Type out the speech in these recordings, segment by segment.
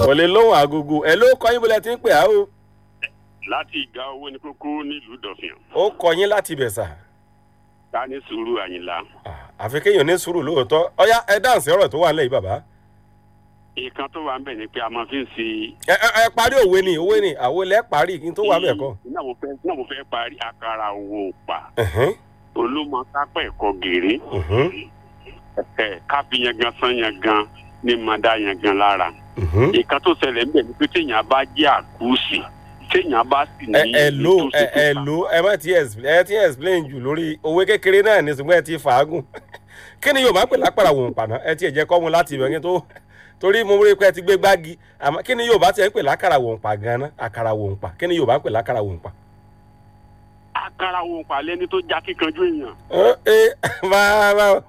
kò lè lóhùn agogo ẹ ló kọ yín bọ́lẹ̀ tí ń pè á o láti ìgbà owó ní kókó nílùú dọ̀fìn ó kọ yín láti bẹ̀ sà ta ní sùúrù àyìnlá Ah, àfi kéèyàn ní sùúrù lóòótọ́ ọ̀yá ẹ dáǹsì ọ̀rọ̀ tó wà nílẹ̀ yìí bàbá ìkan tó wà ń bẹ̀ ni pé a máa fi ń ṣe. ẹ ẹ ẹ parí òwe ni òwe ni àwọn ilẹ̀ parí kí n tó wà bẹ̀ kọ́ náà mo fẹ́ náà mo fẹ́ parí àkàrà owó pa Ẹ̀hẹ́n, olómọ kápẹ́ ẹ̀kọ́ gèrè mhm, ẹ̀ káfí yan gan san yan gan ní mọ̀dá yan gan lára. mhm. ìkan tó ṣẹlẹ̀ ń bẹ̀ ni pé téèyàn bá jẹ́ àkúùsì téèyàn bá sì ní. ẹ ẹ ló ẹ ìtòsí ẹ tó ló ẹ má ti explain ẹ ti explain jù lórí òwe kékeré náà ní ṣùgbọ́n ẹ ti fàágùn kí ni yorùbá pè lápàrà wò ń pàná ẹ ti ẹ̀ jẹ́ kọ́ mu láti ibẹ̀ kí n tó torí mo rí i pé ẹ ti gbé gbági àmọ́ kí ni yorùbá ti ẹ̀ ń pè lákàrà wò ń pa gan-an àkàrà wò ń pa kí ni yorùbá ń pè lákàrà wò ń pa. àkàrà owó pa lẹ́ni tó já kíkanjú èèyàn. Ó, ẹ máa máa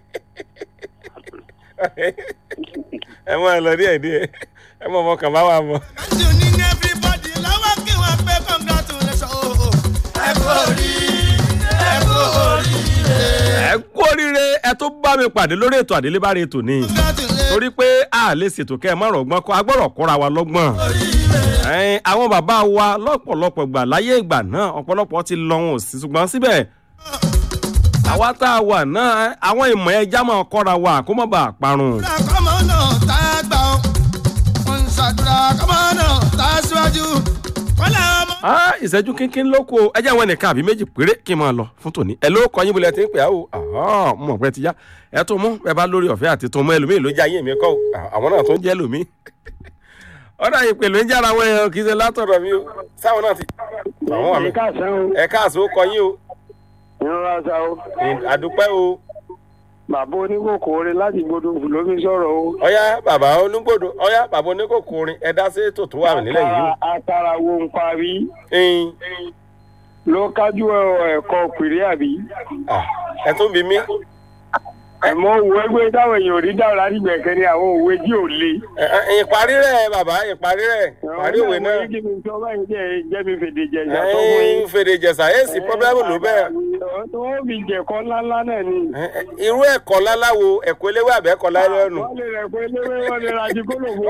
ẹ máa lọ díẹ̀ díẹ̀ ẹ mọ̀ ọmọ kan bá wà mọ́. you need everybody lọ́wọ́ kí wọ́n pé congratulations. ẹ kú oríire ẹ kú oríire ẹ kú oríire ẹ tó bá mi pàdé lórí ètò àdélébárí ètò ni congratulations. torí pé a lè ṣètò kẹ́ ẹ má rọ̀gbọ́n kọ́ agbọ́rọ̀ kọ́ra wa lọ́gbọ́n. Ẹ̀yin, àwọn bàbá wa lọ́pọ̀lọpọ̀ gbà láyé ìgbà náà ọ̀pọ̀lọpọ̀ ti lọ wọn ò sí ṣùgbọ́n síbẹ̀ àwa tá a wà náà àwọn ìmọ̀ ẹja máa kọ́ra wa kó má bàa parun. àdúrà kọ́mọ náà tá a gbà ọ́ wọ́n ń ṣàdúrà kọ́mọ náà tá a síwájú wọ́n lé ọmọ. Ah, ìṣẹ́jú kínkín ló kù ẹ jẹ́ àwọn ẹnìkan àbí méjì péré kí n máa lọ fún tòní. ẹ ló kọ yín bolẹ̀ tí ń pè á o Àhán, mo mọ̀ pé ti yá ẹ tó mú ẹ bá lórí ọ̀fẹ́ àti tó mú ẹlòmíì ló jẹ́ ayé mi kọ́ o. Ah, àwọn náà tó ń jẹ́ lòmíì. ọ̀dà ìpè ló ń jára àwọn èèyàn kì í ṣe látọ̀dọ̀ mi o sáwọn náà ti. àwọn wà mí. káàsán o ẹ káàsó kọ yín o ìrora sa o àdúpẹ́ o. bàbá oníkòkòrè láti gbọdọ lómi sọ̀rọ̀ o. ọ̀yá bàbá onígbòdo ọ̀yá bàbá oníkòkòrin ẹ dá sí ètò tó wà nílẹ̀ yìí o. àtàrà wo ń parí ẹyin ló kájú ẹ̀kọ́ pèrè àbí. ah, ẹ tún bí mi. àmọ́ òwe ẹgbẹ́ táwọn èèyàn ò rí dáhùn láti gbẹ̀kẹ́ ni àwọn òwe tí ò le. Ẹ, ẹ, ìparí rẹ̀ bàbá ìparí rẹ̀ ìparí òwe náà. àwọn kí ni sọ báyìí jẹ́ jẹ́ mi fèdè jẹ ìyàtọ̀ fún ẹyin yín. fèrè jẹ̀sà èsì pọ́blẹ́mù ló bẹ́ẹ̀. tó wọ́n fi jẹ̀kọ́ ńláńlá náà ni. Ẹ, ẹ, irú ẹ̀kọ́ láláwo ẹ̀kọ́ eléwé àbẹ́kọ́ láìlọ́nù. wọ́n lè rẹ̀ pé léwé wọ́n lè ra jí kólòfó.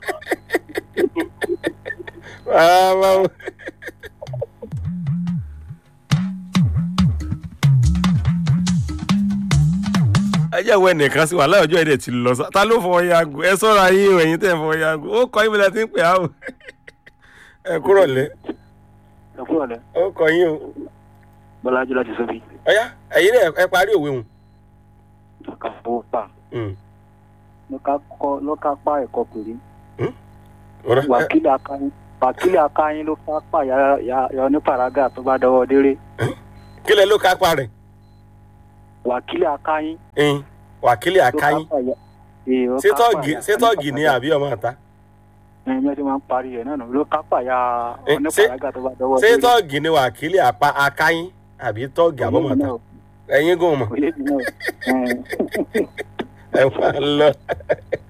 ẹ jẹ́ ìwé ẹnìkan sí wàhálà ọjọ́ èdè ti lọ sá ta ló fọwọ́ yago ẹ sọ́ra yín o ẹ̀yin tẹ̀ ń fọwọ́ yago ó kọ́ yín bí la ti ń pè á o. ẹ kúrò lé ẹ kúrò lẹ ó kọ yín o. bọ́lájú láti sọ́bí ọ̀yá ẹ̀yin náà ẹ parí òwe hùn. ọ̀kà fowó pa Mm. ló ká pa ẹ̀kọ́ pèrè. Ọ̀rọ̀- ẹ- wákìlì akáyín wákìlì akáyín ló fà pà yà yà ní paraga tó bá dọwọ́ déré kí lẹ ló kápá rẹ̀ wákìlì akáyín ẹyin wákìlì ló àkáyín kápá yà ee, ó sétọ́ọ̀gì kápá yà sétọ́ọ̀gì ni àbí ọmọ àta ẹ ẹ ti máa ń parí ẹ náà nù ló kápá yà Eh, ní ṣé- paraga tó bá dọwọ́ déré sétọ́ọ̀gì ni wákìlì àpá àkáyín àbí tọ́ọ̀gì àbọ̀mọ̀ àta ẹ̀yin gùn mọ̀ òye mi náà ẹ. ẹ máa lọ.